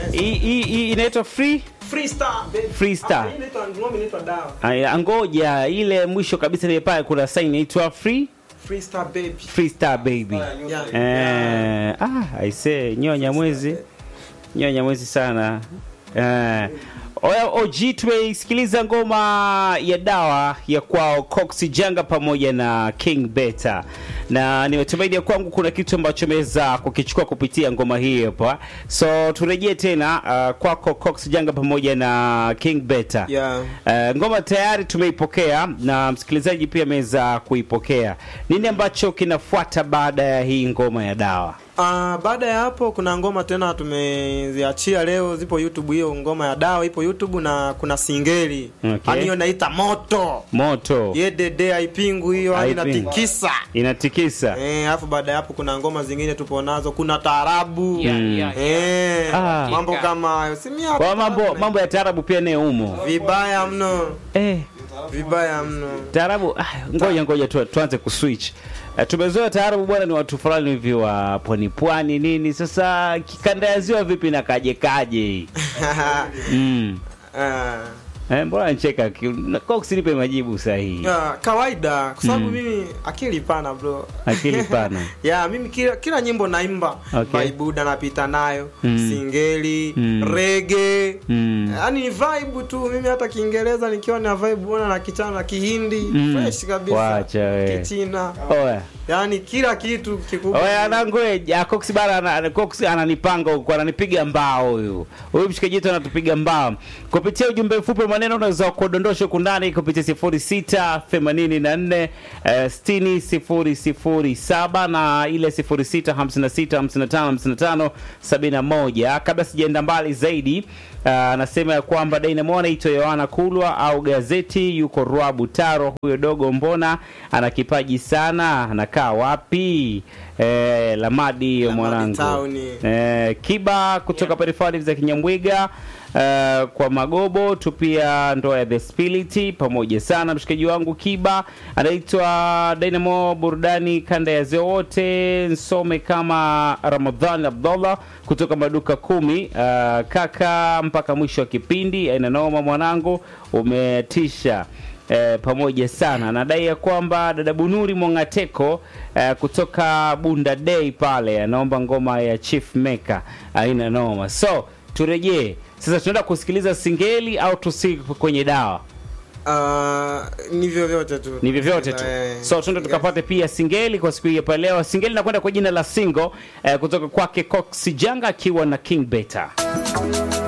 hii hii- hii inaitwa free Freestar, baby. Freestar. Ah, hii inaitwa ngoma inaitwa dawa. Aya, ngoja ile mwisho kabisa ile pale kuna sign inaitwa free Freestar baby. freestar baby Yeah. eh ah i say nyonya mwezi nyonya mwezi sana eh Oya OG tumeisikiliza ngoma ya dawa ya kwao Cox Janga pamoja na King Beta, na nimetumaini ya kwangu kuna kitu ambacho ameweza kukichukua kupitia ngoma hii hapa, so turejee tena uh, kwako Cox Janga pamoja na King Beta. Yeah. Uh, ngoma tayari tumeipokea na msikilizaji pia ameweza kuipokea. Nini ambacho kinafuata baada ya hii ngoma ya dawa? Ah, baada ya hapo kuna ngoma tena tumeziachia leo, zipo YouTube. Hiyo ngoma ya dawa ipo YouTube na kuna singeli Okay. yani hiyo naita moto Moto yedede haipingu hiyo, yani Haipingu. inatikisa inatikisa. eh. Alafu baada ya hapo kuna ngoma zingine tupo nazo, kuna taarabu Yeah, yeah, yeah. eh, Ah. mambo kama hayo simia Kwa mambo mambo ya taarabu pia nayo umo. vibaya mno, Eh, vibaya mno. taarabu ah, ngoja ngoja tu, tuanze kuswitch. Uh, tumezoea taarabu bwana ni watu fulani hivi wa pwani pwani nini. Sasa kikanda ya ziwa vipi na kaje kaje hii? Mm. Ah. Eh, mbona nicheka? ki- na- Cox nipe majibu sahihi. Ah, kawaida kwa sababu Mm. mimi akili pana bro Akili pana. ya mimi kila, kila nyimbo naimba Okay. vaibuda napita nayo Mm. singeli Mm. rege Mm. yaani ni vibe tu mimi hata kiingereza nikiwa na vibe bona na kichana na kihindi Mm. fresh kabisa Wacha we. kichina Oya. yaani kila kitu kikubwa Oya anangoe Cox bana ana- Cox ananipanga huko ananipiga mbao huyu. Huyu mshikaji wetu anatupiga mbao. Kupitia ujumbe mfupi wa maneno unaweza kudondosha huku ndani kupitia 06 84 eh, 60 007 na ile 06 56 55 55 71. Kabla sijaenda mbali zaidi ah, anasema ya kwamba Dynamo anaitwa Yohana Kulwa au gazeti yuko Rwabu Taro. Huyo dogo mbona ana kipaji sana, anakaa wapi? Eh, Lamadi hiyo Lamadi mwanangu. Town. Eh, Kiba kutoka yeah. za Kinyambwiga eh, kwa Magobo tu pia ndoa ya The Spirit pamoja sana mshikaji wangu Kiba anaitwa Dynamo burudani kanda ya zeo wote nsome kama Ramadhan Abdullah kutoka maduka kumi eh, kaka mpaka mwisho wa kipindi aina noma mwanangu umetisha eh, pamoja sana nadai ya kwamba dada Bunuri Mongateko eh, kutoka Bunda Day pale anaomba ngoma ya Chief Maker aina noma. So turejee sasa, tunaenda kusikiliza singeli au tusi kwenye dawa? Ah, ni vyovyote tu Ni vyovyote tu. Eh, So tuende yes. tukapate pia singeli kwa siku hii hapa leo. Singeli inakwenda kwa jina la single eh, kutoka kwake Cox Janga akiwa na King Beta.